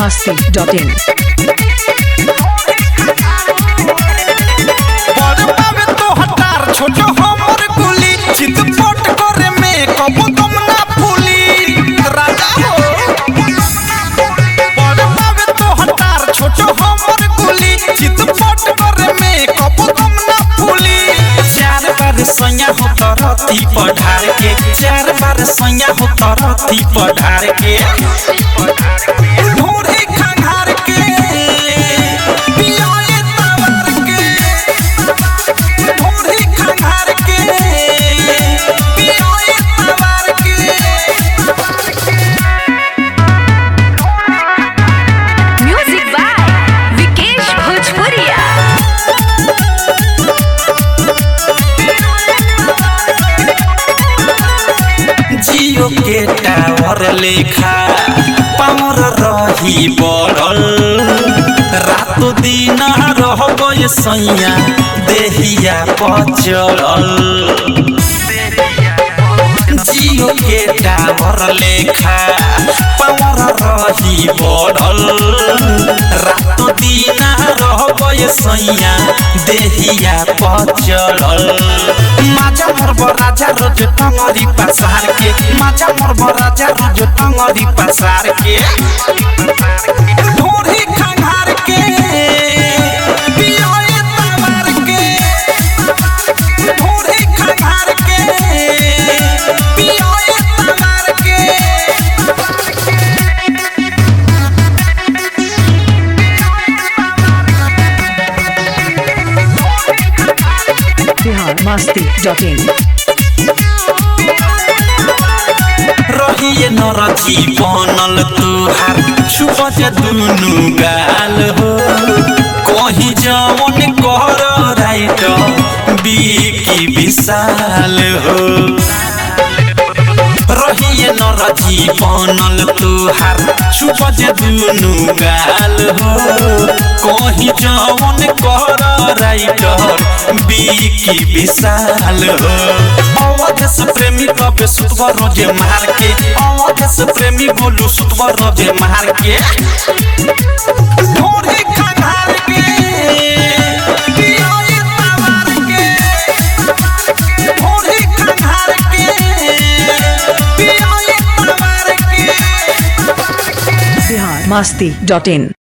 masti.in. बड़ बाबे तो हटार छोट हमर गुली चितपट करे में कबो दम ना फूली राजा हो बड़ बाबे तो हटार छोट हमर गुली चितपट करे में कबो दम ना फूली चार बार सैया हो तरती पढ़ार के चार बार सैया हो तरती पढ़ार के ढोरे खंघार के पियोए तवर के ढोरे खंघार के पियोए तवर के Music by Vikesh Bhojpuria. जियो के टावर लेखा पावर रही बढ़ल रातो दिन रहबो ये सैया देहिया पचड़ल जियो के टावर लेखा पावर रही बढ़ल रातो दिन रहबो ये सैया देहिया पचड़ल माजा मरब राजा रोज टंगरी पसार के माजा मरब राजा रोज टंगरी पसार के ढोरी खंघार के पियोए तवार के ढोरी खंघार के पियोए तवार के Bihar masti.in. रहिए नरथी बनल तुहार छुपत दुनु गाल हो कहीं जवन कर राइट बिकी विशाल हो रहिए नरथी बनल तुहार छुपत दुनु गाल हो कहीं जवन कर राइट बिकी विशाल हो अवध से प्रेमी कबे सुतवा रोजे मार के अवध से प्रेमी बोलू सुतवा रोजे मार के ढोरे खंघार के पियोए तवार के ढोरे खंघार के पियोए तवार के Bihar masti.in.